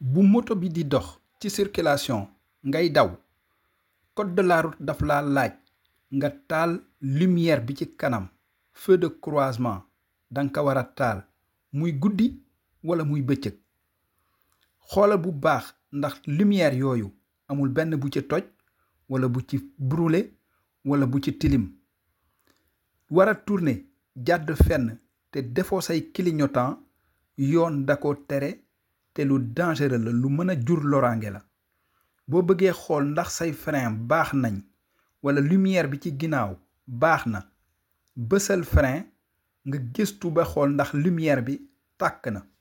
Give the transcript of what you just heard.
bu moto bi di dox ci circulation ngay daw code de la route daf la laaj nga taal lumière bi ci kanam feu de croisement danga ko war a taal muy guddi wala muy bëccëg xoolal bu baax ndax lumière yooyu amul benn bu ci toj wala bu ci brûlé wala bu ci tilim war a tourner jàdd fenn te defoo say clignotant yoon da ko tere te lu dangereux la lu mën a jur loraange la boo bëggee xool ndax say frein baax nañ wala lumière bi ci ginnaaw baax na bësal frein nga gëstu ba xool ndax lumière bi tàkk na